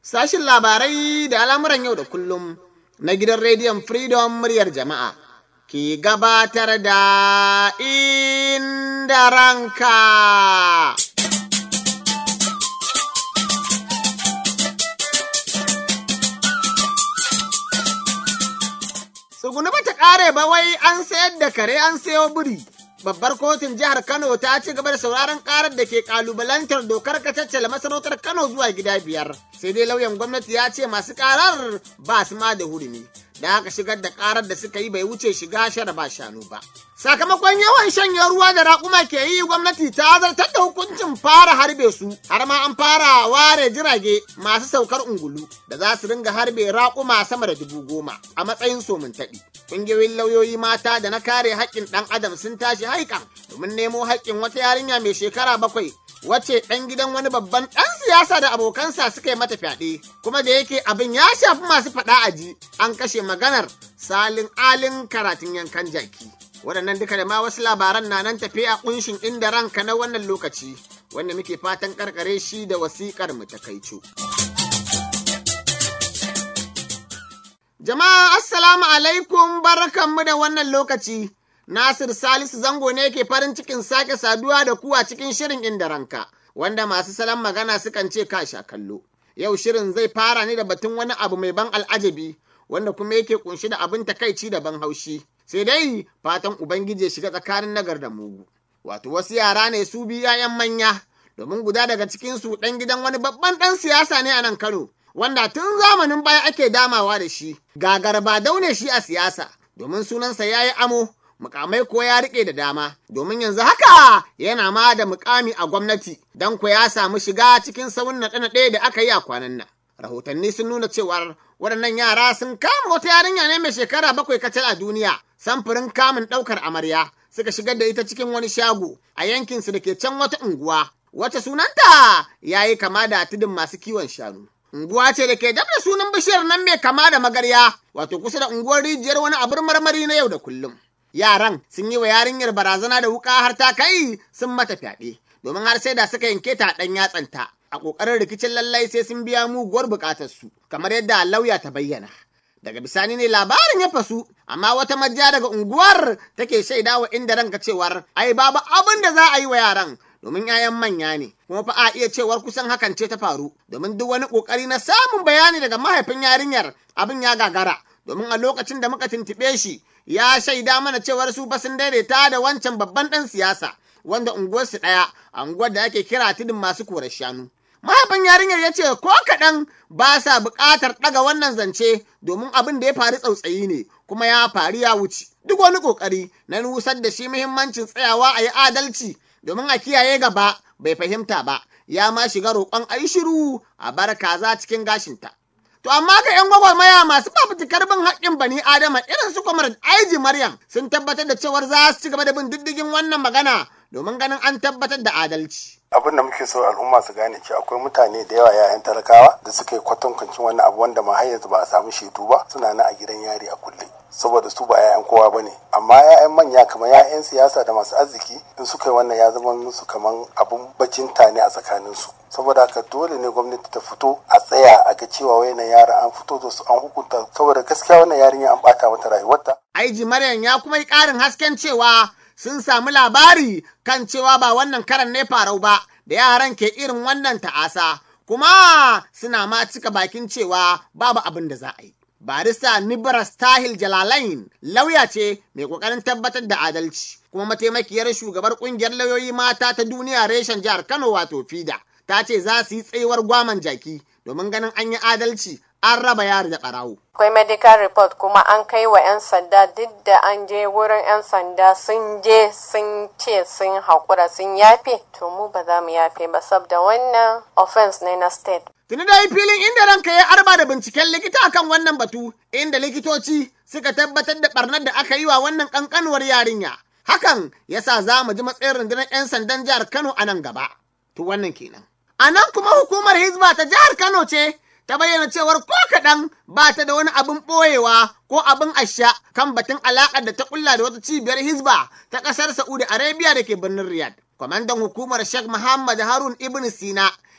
Sashin labarai da al'amuran yau da kullum na gidan rediyon Freedom muryar jama'a ke gabatar da inda ranka. Tsuguni ba ta ƙare ba wai an sayar da kare an sayo biri. Babbar kotun jihar Kano ta ci gaba da sauraron karar da ke kalubalantar dokar kacaccele masarautar Kano zuwa gida biyar. Sai dai lauyan gwamnati ya ce masu karar ba su ma da hurumi. Da aka shigar da karar da suka yi bai wuce shiga shara ba shanu ba. Sakamakon yawan shanye ruwa da raƙuma ke yi gwamnati ta zartar da hukuncin fara harbe su har ma an fara ware jirage masu saukar ungulu da za su ringa harbe raƙuma sama da dubu goma a matsayin somin taɓi. Ƙungiyoyin lauyoyi mata da na kare haƙƙin ɗan adam sun tashi haikan domin nemo haƙƙin wata yarinya mai shekara bakwai wacce ɗan gidan wani babban ɗan siyasa da abokansa suka yi mata fyaɗe kuma da yake abin ya shafi masu faɗa aji an kashe maganar salin alin karatun yankan jaki. waɗannan duka da ma wasu labaran na nan tafe a ƙunshin inda ranka na wannan lokaci wanda muke fatan karkare shi da wasiƙar mu ta kaico. Jama'a assalamu alaikum barkanmu da wannan lokaci. Nasir Salisu Zango ne ke farin cikin sake saduwa da ku a cikin shirin inda ranka, wanda masu salon magana sukan ce ka sha kallo. Yau shirin zai fara ne da batun wani abu mai ban al'ajabi, wanda kuma yake kunshi da abin takaici da ban haushi. sai dai fatan Ubangiji ya shiga tsakanin nagar da mugu. Wato wasu yara ne su bi ‘ya'yan manya, domin guda daga cikinsu ɗan gidan wani babban ɗan siyasa ne a nan Kano, wanda tun zamanin baya ake damawa da shi, gagar ba daune shi a siyasa, domin sunansa ya yi amo, mukamai ko ya riƙe da dama, domin yanzu haka yana ma da mukami a gwamnati, don ko ya samu shiga cikin sauran naɗe-naɗe da aka yi a kwanan nan. Rahotanni sun nuna cewar waɗannan yara sun kama wata yarinya ne mai shekara bakwai kacal a duniya samfurin kamun ɗaukar amarya suka shigar da ita cikin wani shago a yankinsu da ke can wata unguwa wata sunanta ya yi kama da tudun masu kiwon shanu. Unguwa ce da ke dab da sunan bishiyar nan mai kama da magarya wato kusa da unguwar rijiyar wani abin marmari na yau da kullum. Yaran sun yi wa yarinyar barazana da wuka har ta kai sun mata fyaɗe domin har sai da suka yanke ta ɗan yatsanta. a ƙoƙarin rikicin lallai sai sun biya muguwar buƙatarsu kamar yadda lauya ta bayyana. Daga bisani ne labarin ya fasu, amma wata majiya daga unguwar take shaida wa inda ranka cewar ai babu abin da za a yi wa yaran domin 'ya'yan manya ne, kuma fa a iya cewar kusan hakan ce ta faru, domin duk wani ƙoƙari na samun bayani daga mahaifin yarinyar abin ya gagara, domin a lokacin da muka tuntuɓe shi ya shaida mana cewar su fa sun daidaita da wancan babban ɗan siyasa, wanda unguwarsu ɗaya, a unguwar da ake kira tudun masu korar shanu. mahaifin yarinyar ya ce ko kaɗan ba sa buƙatar ɗaga wannan zance domin abin da ya faru tsautsayi ne kuma ya faru ya wuce duk wani ƙoƙari na nusar da shi muhimmancin tsayawa a yi adalci domin a kiyaye gaba bai fahimta ba ya ma shiga roƙon a yi shiru a bar kaza cikin gashinta. To amma ga 'yan gwagwarmaya masu fafutukar bin haƙƙin bani Adama irin su kwamar Aiji Maryam sun tabbatar da cewar za su ci gaba da bin diddigin wannan magana domin ganin an tabbatar da adalci. abin da muke so al'umma su gane cewa akwai mutane da yawa yayan talakawa da suka yi kwatankwancin wannan abu wanda ma har yanzu ba a samu shaidu ba suna nan a gidan yari a kulle saboda su ba 'ya'yan kowa bane amma 'ya'yan manya kamar 'ya'yan siyasa da masu arziki in suka yi wannan ya zama musu kamar abun bacinta ne a tsakanin su saboda haka dole ne gwamnati ta fito a tsaya a ga cewa wayannan yara an fito da su an hukunta saboda gaskiya wannan yarinya an bata mata rayuwarta Aiji Maryam ya kuma yi ƙarin hasken cewa sun samu labari kan cewa ba wannan karan ne farau ba da yaran ke irin wannan ta'asa kuma suna ma cika bakin cewa babu abin da za a yi. Barista Nibras Tahil Jalalain lauya ce mai kokarin tabbatar da adalci kuma mataimakiyar shugabar kungiyar lauyoyi mata ta duniya reshen jihar Kano wato FIDA ta ce za su yi tsayuwar gwaman jaki domin ganin an yi adalci an raba yari da ɓarawo. akwai medical report kuma an kai wa 'yan sanda duk da an je wurin 'yan sanda sun je sun ce sun haƙura sun yafe to mu ba za mu yafe ba saboda wannan offense ne na state Tuni dai filin inda ranka ya arba da binciken likita akan wannan batu inda likitoci suka tabbatar da barnar da aka yi wa wannan kankanuwar yarinya. Hakan ya sa za mu ji matsayin rundunar 'yan sandan jihar Kano a nan gaba. To wannan kenan. A nan kuma hukumar Hizba ta jihar Kano ce ta bayyana cewar ko kaɗan ba ta da wani abin ɓoyewa ko abin asha kan batun alaƙar da ta ƙulla da wata cibiyar Hizba ta ƙasar Saudi Arabia da ke birnin Riyadh. Kwamandan hukumar Sheikh Muhammad Harun Ibn Sina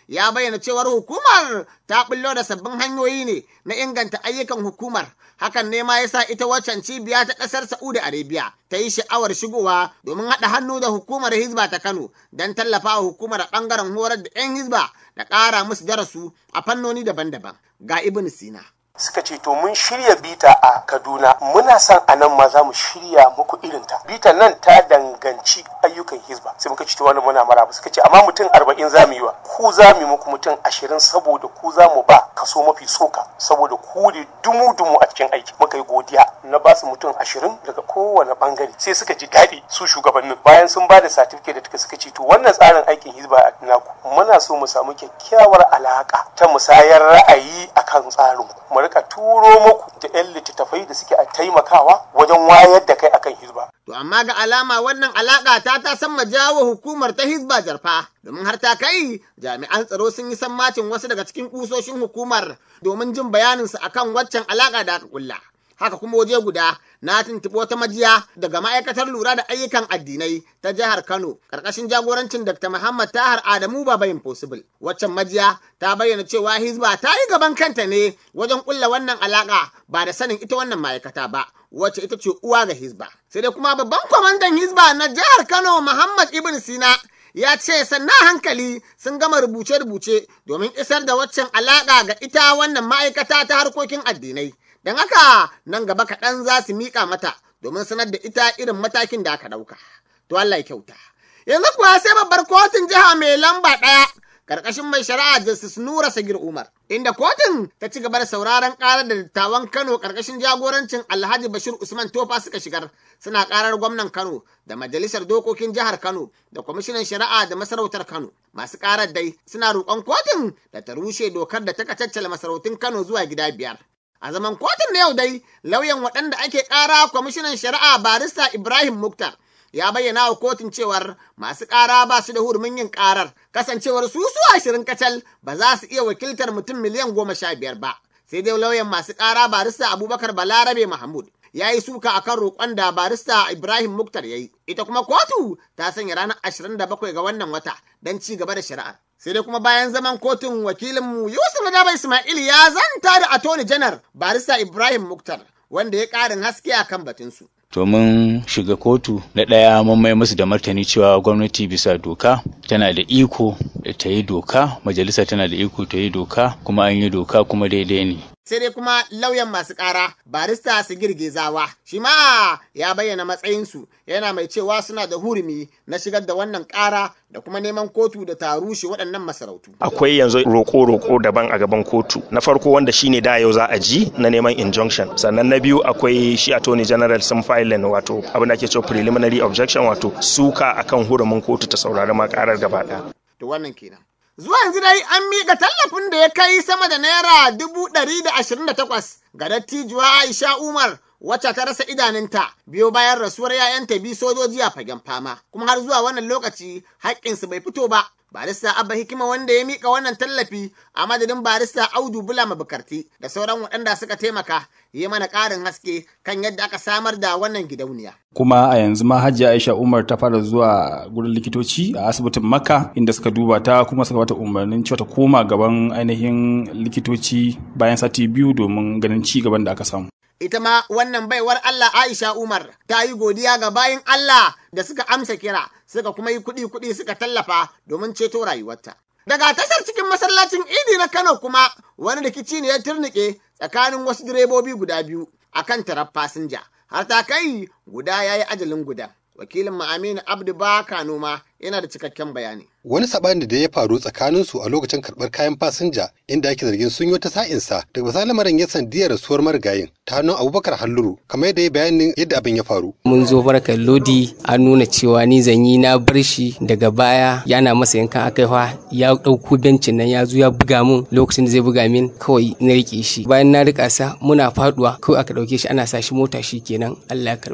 ya bayyana cewar hukumar ta bullo da sabbin hanyoyi ne na inganta ayyukan hukumar hakan ne ma ya sa ita waccan cibiya ta ƙasar Saudi Arabia ta yi sha'awar shigowa domin haɗa hannu da hukumar Hizba ta Kano don tallafa wa hukumar a ɓangaren horar da 'yan Hizba da ƙara musu darasu a fannoni daban-daban ga Ibn Sina. suka ce to mun shirya bita a kaduna muna son a nan ma za mu shirya muku irinta bita nan ta danganci ayyukan hizba sai muka ce to wannan muna maraba suka ce amma mutum arba'in za mu yi wa ku za mu yi muku mutum ashirin saboda ku za mu ba kaso mafi soka saboda ku ne dumu-dumu a cikin aiki muka yi godiya na ba su mutum ashirin daga kowane bangare sai suka ji daɗi su shugabannin bayan sun ba da satifiket da tuka suka ce to wannan tsarin aikin hizba a naku muna so mu samu kyakkyawar alaka ta musayar ra'ayi akan tsarin mu rika turo muku da 'yan littattafai da suke taimakawa wajen wayar da kai akan hizba. To amma ga alama wannan alaƙa ta ta san jawo hukumar ta hizba jarfa domin har ta kai jami'an tsaro sun yi sammacin wasu daga cikin kusoshin hukumar domin jin bayaninsu akan waccan alaƙa da aka kulla. Haka kuma waje guda na tuntuɓi wata majiya daga ma'aikatar lura da ayyukan addinai ta jihar Kano ƙarƙashin jagorancin Dr. Muhammad Tahar Adamu Baba Impossible. Waccan majiya ta bayyana cewa Hizba ta yi gaban kanta ne wajen ƙulla wannan alaƙa ba da sanin ita wannan ma'aikata ba. wacce ita ce uwa ga Hizba. Sai dai kuma babban kwamandan Hizba na jihar Kano Muhammad Ibn Sina ya ce sannan hankali sun gama rubuce-rubuce domin isar da waccan alaƙa ga ita wannan ma'aikata ta harkokin addinai. Don haka nan gaba kaɗan za su miƙa mata domin sanar da ita irin matakin da aka ɗauka. To Allah ya kyauta. Yanzu kuwa sai babbar kotun jiha mai lamba ɗaya karkashin mai shari'a Justice Nura Sagir Umar, inda kotun ta ci gaba da sauraron karar da dattawan Kano karkashin jagorancin Alhaji Bashir Usman Tofa suka shigar, suna karar gwamnan Kano da majalisar dokokin jihar Kano da kwamishinan shari'a da masarautar Kano. Masu karar dai suna roƙon kotun da ta rushe dokar da ta kacaccala masarautun Kano zuwa gida biyar. A zaman kotun na yau dai, lauyan waɗanda ake ƙara kwamishinan shari'a barista Ibrahim Muktar ya bayyana wa kotun cewar masu ƙara ba su da hurumin yin ƙarar kasancewar su su ashirin kacal ba za su iya wakiltar mutum miliyan goma sha biyar ba sai dai lauyan masu ƙara barista abubakar balarabe mahmud ya yi suka akan roƙon da barista ibrahim muktar ya yi ita kuma kotu ta sanya ranar ashirin da bakwai ga wannan wata don ci gaba da shari'ar sai dai kuma bayan zaman kotun wakilinmu yusuf nadaba ismail ya zanta da attorney janar barista ibrahim muktar wanda ya ƙarin haske akan batunsu to mun shiga kotu na ɗaya mun mai musu da martani cewa gwamnati bisa doka tana da iko ta yi doka majalisa tana da iko ta yi doka kuma an yi doka kuma daidai ne sai dai kuma lauyan masu ƙara barista su girgizawa shi ma ya bayyana matsayinsu yana mai cewa suna da hurumi na shigar da wannan ƙara da kuma neman kotu da ta rushe waɗannan masarautu. Akwai yanzu roko-roko daban a gaban kotu. Na farko wanda shine da yau za a ji na neman injunction. Sannan na biyu akwai shi attorney general sun filing wato abin da ake cewa preliminary objection wato suka akan hurumin kotu ta saurari ma karar gaba ɗaya. To wannan kenan. Zuwa yanzu dai an miƙa tallafin da ya kai sama da naira dubu ɗari da ashirin da takwas ga dattijuwa Aisha Umar wacce ta rasa idanunta biyo bayan rasuwar 'ya'yanta biyu sojoji a fagen fama kuma har zuwa wannan lokaci haƙƙinsu bai fito ba barista abba hikima wanda ya mika wannan tallafi a madadin barista audu bula mabukarti da sauran waɗanda suka taimaka yi mana ƙarin haske kan yadda aka samar da wannan gidauniya. kuma a yanzu ma hajji aisha umar ta fara zuwa gurin likitoci a asibitin makka inda suka duba ta kuma suka bata umarnin cewa ta koma gaban ainihin likitoci bayan sati biyu domin ganin ci gaban da aka samu ita ma wannan baiwar Allah Aisha Umar ta yi godiya ga bayin Allah da suka amsa kira suka kuma yi kuɗi kuɗi suka tallafa domin ceto rayuwarta. Daga tashar cikin masallacin Idi na Kano kuma wani rikici ne ya turnike tsakanin wasu direbobi guda biyu akan tarar fasinja har ta kai guda ya yi ajalin guda. Wakilin Aminu Abdu Baka Noma yana da cikakken bayani. Wani saɓani da ya faru tsakaninsu a lokacin karɓar kayan fasinja inda ake zargin sun yi wata sa'insa daga misali lamarin ya sandiyar rasuwar marigayin ta hannun Abubakar Halluru kamar yadda ya bayanin yadda abin ya faru. Mun zo barkar lodi an nuna cewa ni zanyi na bar shi daga baya yana masa yankan akaiwa ya ɗauko bencin nan ya zo ya buga mun lokacin da zai buga min kawai na rike shi bayan na rika sa muna faduwa kawai aka ɗauke shi ana sa shi mota shi kenan Allah ya karbi abin.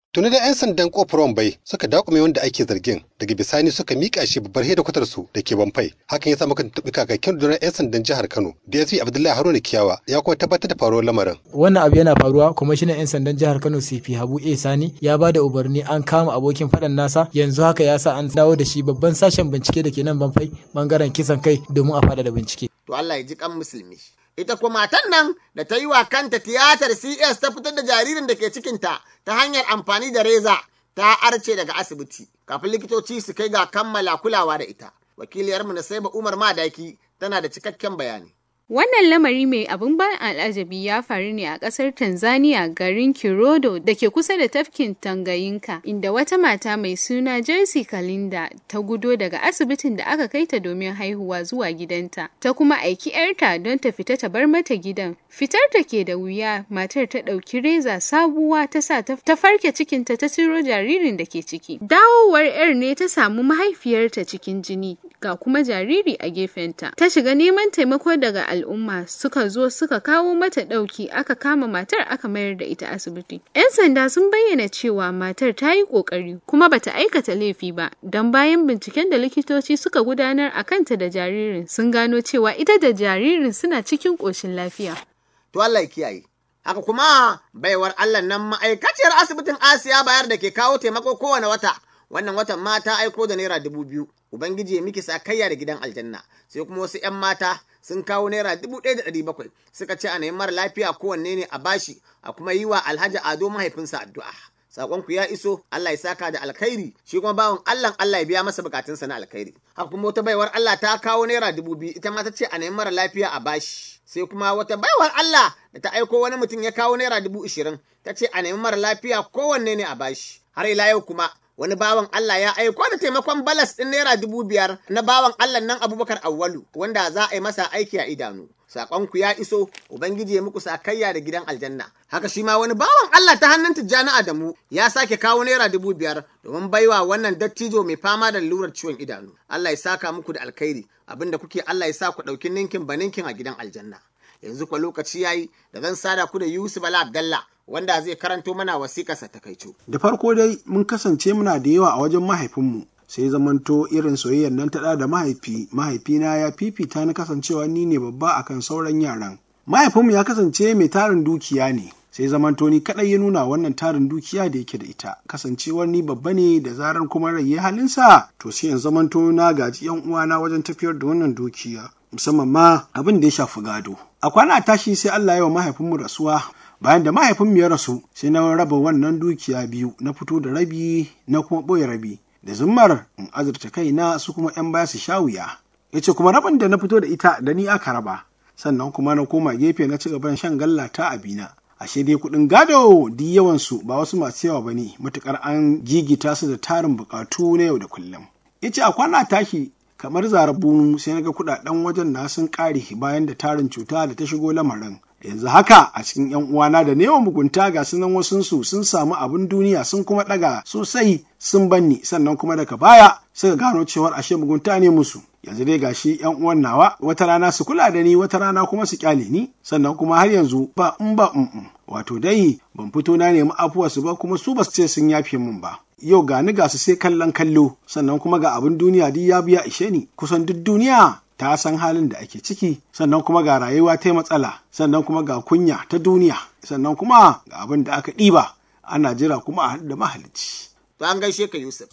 Tuni da 'yan sandan kofar Wambai suka dakume wanda ake zargin daga bisani suka mika shi babbar hedikwatar su da ke Bamfai. Hakan ya sa muka taɓi kakakin rundunar 'yan sandan jihar Kano. DSP Abdullahi Haruna Kiyawa ya kuma tabbatar da faruwar lamarin. Wannan abu yana faruwa kwamishinan 'yan sandan jihar Kano CP Habu A Sani ya ba da umarni an kama abokin faɗan nasa yanzu haka ya sa an dawo da shi babban sashen bincike da ke nan Bamfai bangaren kisan kai domin a faɗa da bincike. To Allah ya ji kan musulmi. Ita kuma matan nan da ta yi wa kanta tiyatar CS ta fitar da jaririn da ke cikinta ta hanyar amfani da reza ta arce daga asibiti kafin likitoci su kai ga kammala kulawa da ita. Wakiliyarmu na Saiba Umar Madaki tana da cikakken bayani. Wannan lamari mai abin ban al'ajabi ya faru ne a ƙasar Tanzania garin Kirodo da ke kusa da tafkin Tanganyika inda wata mata mai suna Jersey Kalinda ta gudo daga asibitin da aka kai ta domin haihuwa zuwa gidanta ta kuma aiki 'yarta don ta fita ta bar mata gidan. Fitar ta ke da wuya matar ta ɗauki reza sabuwa ta sa ta farke cikinta ta ciro jaririn da ke ciki. Dawowar 'yar ne ta samu mahaifiyarta cikin jini ga kuma jariri a gefenta. Ta shiga neman taimako daga al'umma suka zo suka kawo mata ɗauki aka kama matar aka mayar da ita asibiti. 'Yan sanda sun bayyana cewa matar ta yi ƙoƙari kuma bata aikata laifi ba don bayan binciken da likitoci suka gudanar a kanta da jaririn sun gano cewa ita da jaririn suna cikin ƙoshin lafiya. To Allah ya kiyaye. Haka kuma baiwar Allah nan ma'aikaciyar asibitin Asiya bayar da ke kawo taimako kowane wata. Wannan watan ma ta aiko da naira dubu biyu. Ubangiji ya miki sakayya da gidan aljanna. Sai kuma wasu 'yan mata sun kawo naira dubu ɗaya da ɗari bakwai suka ce a nemi mara lafiya kowanne ne a bashi a kuma yi wa alhaji ado mahaifinsa addu'a saƙonku ya iso Allah ya saka da alkhairi shi kuma bawan Allah Allah ya biya masa bukatunsa na alkhairi haka kuma wata baiwar Allah ta kawo naira dubu biyu ita ma ta ce a nemi mara lafiya a bashi sai kuma wata baiwar Allah da ta aiko wani mutum ya kawo naira dubu ishirin ta ce a nemi mara lafiya kowanne ne a bashi har ila yau kuma wani bawan Allah ya aiko da taimakon balas ɗin naira dubu biyar na bawan Allah nan Abubakar Awwalu wanda za a yi masa aiki a idanu. Saƙonku ya iso, Ubangiji ya muku sakayya da gidan aljanna. Haka shi ma wani bawan Allah ta hannun Tijjani Adamu ya sake kawo naira dubu biyar domin baiwa wannan dattijo mai fama da lalurar ciwon idanu. Allah ya saka muku da alkhairi, abinda kuke Allah ya sa ku ɗauki ninkin ba ninkin a gidan aljanna. Yanzu kwa lokaci yayi da zan sada ku da Yusuf Bala Abdallah wanda zai karanto mana wasiƙarsa ta kaico. Da farko dai mun kasance muna da yawa a wajen mahaifinmu sai zamanto irin soyayyar nan ta da mahaifi mahaifina ya fifita na kasancewa ni ne babba akan sauran yaran. Mahaifinmu ya kasance mai tarin dukiya ne sai zamanto ni kaɗai ya nuna wannan tarin dukiya da yake da ita kasancewar ni babba ne da zarar kuma rai ya halinsa to sai in zamanto na gaji yan uwana wajen tafiyar da wannan dukiya musamman ma abin da ya shafi gado. A kwana tashi sai Allah ya wa mahaifinmu rasuwa bayan da mahaifinmu ya rasu sai na raba wannan dukiya biyu na fito da rabi na kuma ɓoye rabi da zummar in azurta kaina su kuma 'yan baya su sha wuya ya ce kuma rabin da na fito da ita da ni aka raba sannan kuma na koma gefe na ci gaban shan galla ta abina ashe dai kuɗin gado di yawansu ba wasu masu yawa ba ne matuƙar an gigita su da tarin buƙatu na yau da kullum ya ce a kwana tashi kamar zarabunu sai na ga kuɗaɗen wajen na sun ƙare bayan da tarin cuta da ta shigo lamarin yanzu haka a cikin yan uwana da neman mugunta ga sunan wasunsu sun samu abin duniya sun kuma ɗaga sosai sun banni sannan kuma daga baya suka gano cewar ashe mugunta ne musu yanzu dai gashi yan uwan nawa wata rana su kula da ni wata rana kuma su kyale ni sannan kuma har yanzu ba in ba in wato dai ban fito na nemi afuwarsu ba kuma su ba su ce sun yafe min ba yau ga ni ga su sai kallon kallo sannan kuma ga abin duniya duk ya biya ishe ni kusan duk duniya ta san halin da ake ciki sannan kuma ga rayuwa ta matsala sannan kuma ga kunya ta duniya sannan kuma ga abin da aka ɗiba ana jira kuma a da mahalicci. To an gaishe ka Yusuf.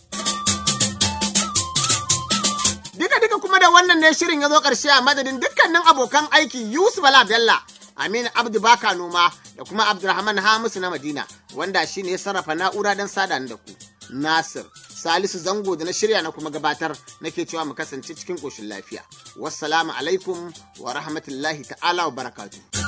Duka duka kuma da wannan ne shirin ya zo ƙarshe a madadin dukkanin abokan aiki Yusuf Bala Bello, Aminu Abdu Baka Noma da kuma Abdulrahman Hamisu na Madina wanda shi ne ya sarrafa na'ura don sada da ku. Nasir Salisu Zango da na shirya na kuma gabatar nake cewa mu kasance cikin ƙoshin lafiya. Wassalamu alaikum wa rahmatullahi ta'ala wa barakatuh.